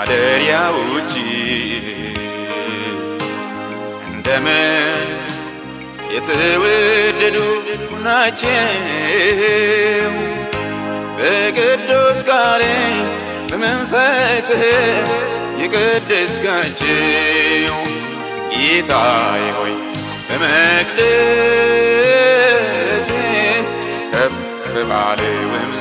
ማደሪያ ውጪ እንደምን የተወደዱ ናቸው በቅዱስ ቃል በመንፈስህ የቀደስካቸው ጌታዬ ሆይ በመቅደስ ከፍ ባለውም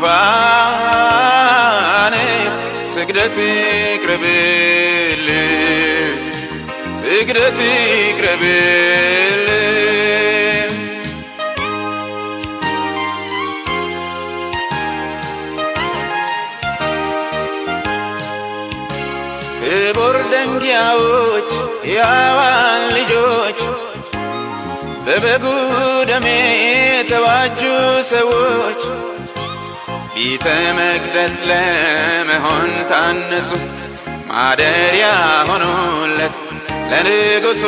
ዙፋን ስግደት ይቅረብል ስግደት ይቅረብል ክቡር ደንጊያዎች ያዋን ልጆች በበጉ ደሜ የተዋጁ ሰዎች ቤተ መቅደስ ለመሆን ታነጹ ማደሪያ ሆኑለት ለንጉሱ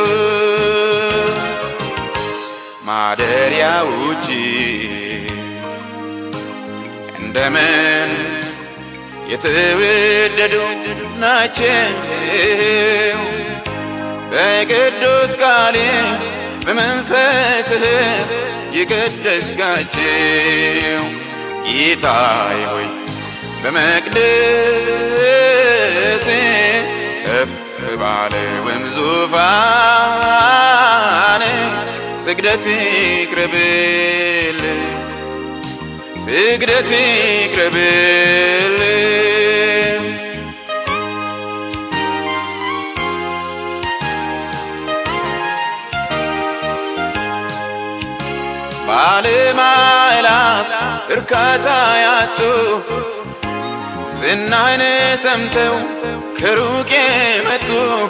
ማደሪያ ውጪ እንደምን የተወደዱ ናቸው በቅዱስ ቃል በመንፈስህ የቀደስካቸው ጌታዬ ሆይ በመቅደስ ከፍ ባለውም ዙፋን ስግደት ይቅረብል ስግደት ይቅረብል ባለማዕላፍ እርካታ ያጡ ዝናህን ሰምተው ከሩቅ የመጡ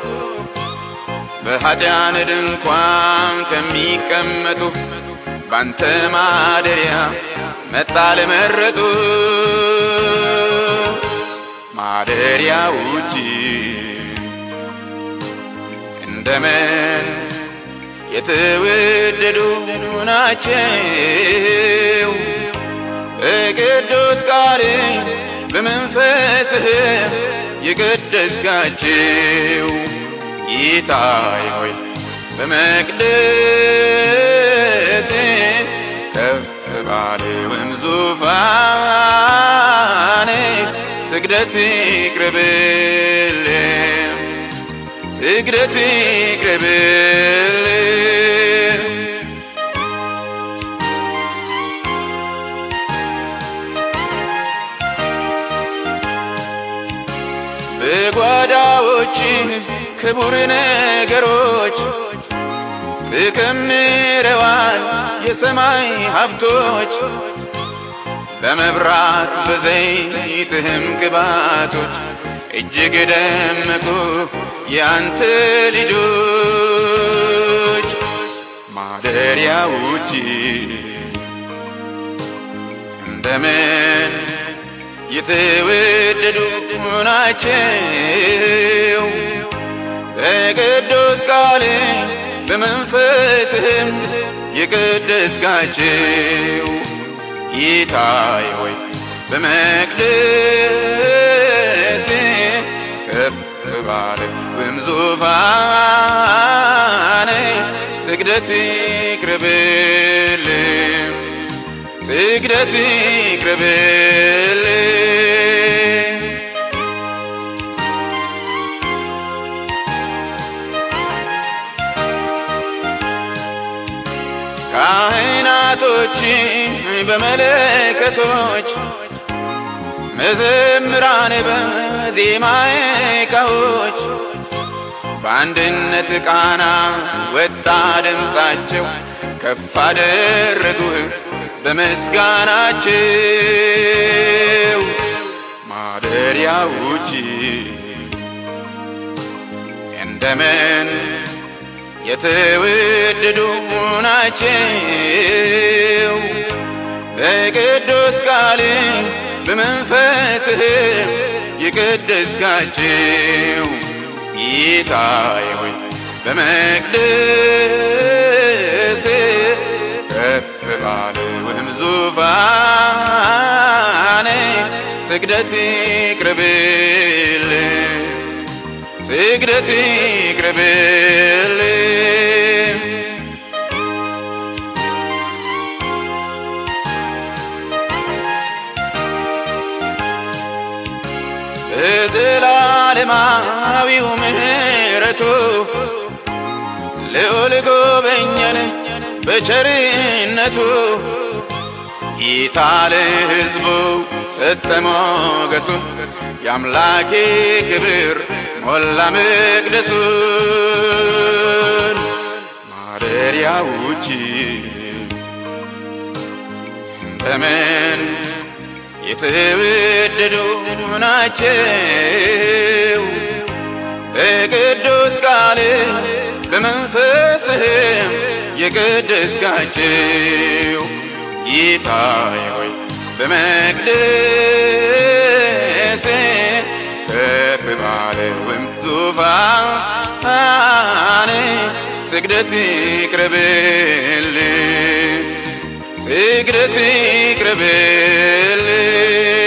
በኃጢያን ድንኳን ከሚቀመጡ ባንተ ማደሪያ መጣል መረጡ ማደሪያ ውጪ እንደምን የተወደዱ ናቸው በቅዱስ ቃል በመንፈስህ የቀደስካቸው ጌታዬ ሆይ በመቅደስ ከፍ ባለውም ዙፋን ስግደት ይቅረብል ስግደት ይቅረብል በጓዳዎች ክቡር ነገሮች ተከምረዋል የሰማይ ሀብቶች በመብራት በዘይትህም ቅባቶች እጅግ ደመቁ ያንተ ልጆች ማደሪያ ውጪ እንደምን የተወደዱ ናቸው በቅዱስ ቃል በመንፈስህም የቀደስካቸው ጌታዬ ሆይ በመቅደስ ከፍ ባለውም ዙፋን ስግደት ይቅረብል ስግደት ይቅረብል ካህናቶች በመለከቶች መዘምራን በዜማ ዕቃዎች በአንድነት ቃና ወጣ ድምፃቸው ከፍ አደረጉህ በምስጋናቸው ማደሪያ ውጪ እንደምን የተወደዱ ናቸው በቅዱስ ቃል በመንፈስህ የቀደስካቸው ጌታዬ ሆይ በመቅደስ ከፍ ባለውም ዙፋን ስግደት ይቅረብል ስግደት ይቅረብልኝ በዘላለማዊው ምሕረቱ ልዑል ጎበኘን በቸርነቱ ጌታ ለሕዝቡ ሰጠ ሞገሱን የአምላኬ ክብር ሞላ መቅደሱን ማደሪያዎች በምን የተወደዱ ናቸው በቅዱስ ቃል በመንፈስህም የቀደስካቸው ጌታዬ ሆይ በመቅደስ ከፍ ባለውም ዙፋን ስግደት ይቅረብልኝ ስግደት ይቅረብልኝ